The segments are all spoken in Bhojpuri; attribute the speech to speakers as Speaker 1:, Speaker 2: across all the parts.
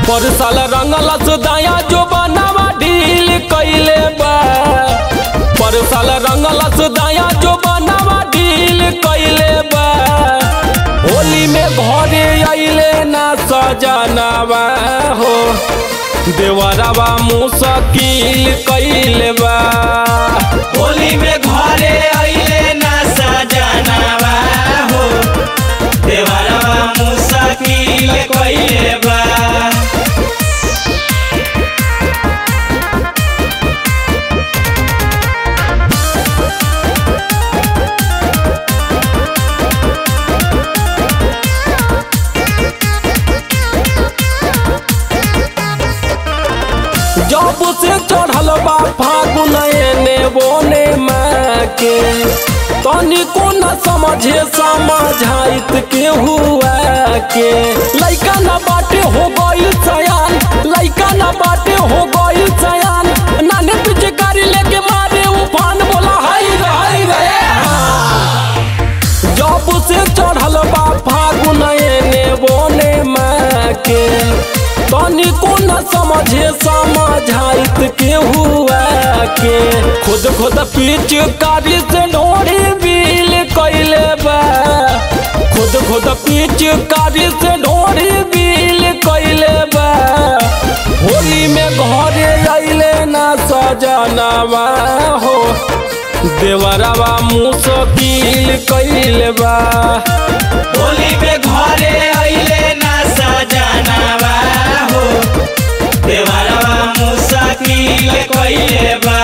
Speaker 1: पर साल रंगल सुदाया जो बनावा ढील कैले बा पर साल रंगल सुदाया जो बनावा ढील कैले बा होली में घरे अइले ना सजनावा हो देवरवा मुसकिल कैले बा
Speaker 2: होली में घरे अइले ना सजनावा हो देवरवा मुसाकिल कइले बा
Speaker 1: जब से चढ़ल बा फागुन एने बोने माँ के तनी को न समझे समझाइत के हुआ के लइका न बाटे हो गइल सयान लइका न बाटे हो गइल सयान नाने पीछे गाड़ी लेके मारे उफान बोला हाय रे हाय रे जब से चढ़ल बा फागुन एने बोने माँ के तनी को न समझे समझाइत के हुआ के खुद खुद पीछ कारी से ढोड़ी बिल कैले बा खुद खुद पीछ कारी से ढोड़ी बिल कैले बा होली में घरे अइले ना सजनावा हो देवरवा मुसकिल कैले बा
Speaker 2: होली में घरे अइले ना सजनावा हो देवरवा मुसाकिल कइले बा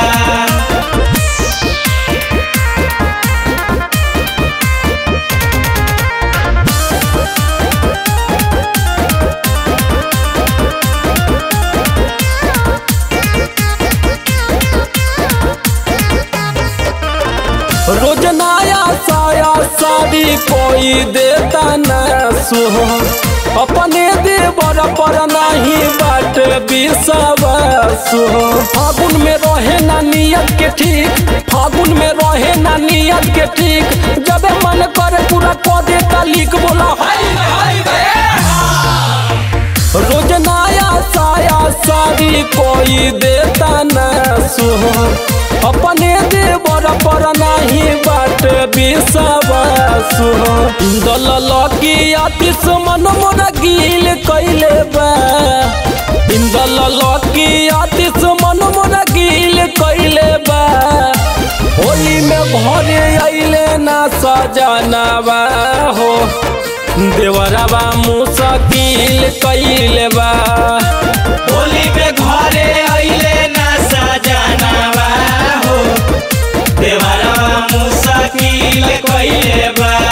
Speaker 1: रोज नया साया साड़ी कोई देता न सुहो अपने देवर पर नहीं बाट विश्वास हो फागुन में रहे ना नियत के ठीक फागुन में रहे ना नियत के ठीक जब मन करे पूरा कह देता लिख बोला हाय रे, हाय रे। रोज नया साया साड़ी कोई देता न सुहो अपने देवर पर नहीं बाट विश्वास हो दल लगी आतिश मन मोरा गिल कैले बा इंदल लगी आतिश मन मोरा गिल कैले बा होली में भरे अइले ना सजनावा हो देवरवा मुसकिल कैले बा
Speaker 2: होली में घरे अइले ना सजनावा हो देवरवा मुसाकिल कइले बा